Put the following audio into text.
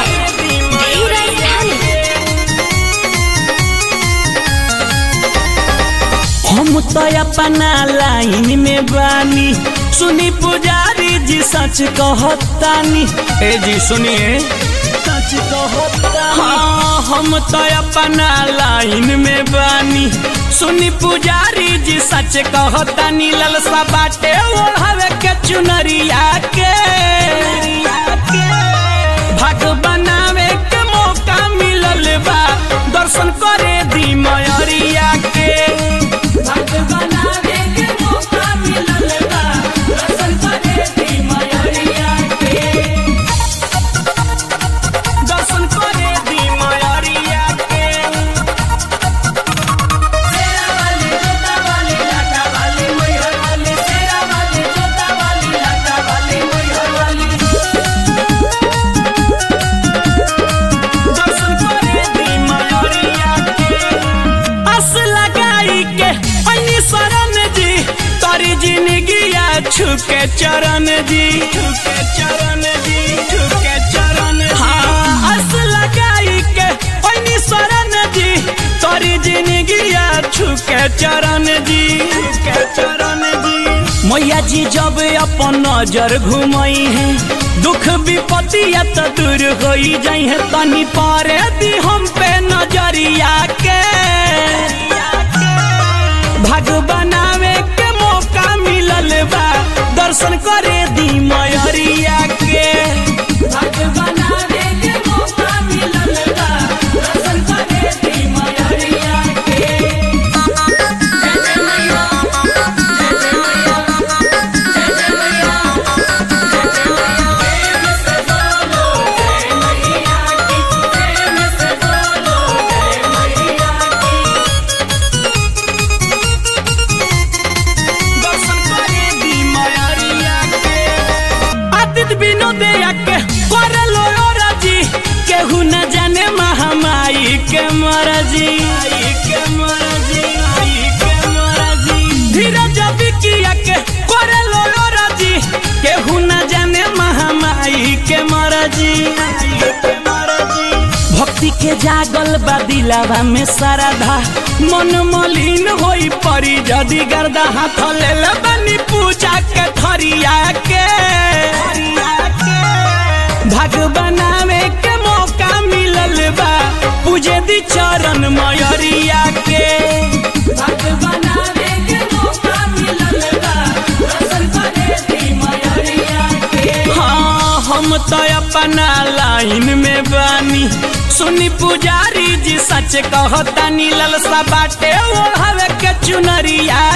धीरज धनी हम तो अपना लाइन में बानी सुनी पुजारी जी सच कहतानी ए जी सुनिए सच कहतानी हाँ हम तो अपना लाइन में बानी सुनी पुजारी जी सच कहतानी ललसा बाटे ओढ़ावे के चुनरिया के भाग बनावे के मौका मिलल बा दर्शन करे दी मयरिया के भाग बनावे के मौका मिलल बा दर्शन करे दी मयरिया के दर्शन करे दी मयरिया के सेरा वाली जोता वाली लाटा वाली मैहर वाली सेरा वाली जोता वाली लाटा वाली मैहर वाली दर्शन करे दी मयरिया के अस लगाई के अन्य शरण जी तोरी जिंदगिया छुके चरण जी छुके चरण जी छुके चरण हाँ अस लगाई के अन्य शरण जी तोरी जिंदगिया छुके चरण जी छुके चरण जी मैया जी जब अपन नजर घुमई है दुख विपतिया तो दूर हो जाई है तनी पारे दी हम पे नजरिया के भाग बनावे के मौका मिलल बा दर्शन करे दी मयरिया के भाग बनावे के मौका मिलल बा दर्शन करे दी मयरिया के जय जय मैया जय जय मैया जय जय मैया जय जय मैया प्रेम से बोलो जय मैया की प्रेम से बोलो जय मैया की दर्शन करे दी मयरिया के आदित विनोदया के करे लो राजी केहू न जाने महामाई के मरजी के मरजी के मरजी धीरज बिकिया के करे लो राजी केहू न जाने महामाई के मरजी के मरजी भक्ति के जागल बा दिलावा में श्रद्धा मन मलिन होई परी जदि गर्दा हाथ लेल बनी पूजा के थरिया के भाग बनावे के मौका मिलल बा पूजे दी चरण मयरिया के भाग बनावे के मौका मिलल बा दर्शन करे दी मयरिया के हाँ हम तो अपना लाइन में बानी सुनी पुजारी जी सच कहतानी ललसा बाटे ओढ़ावे के चुनरिया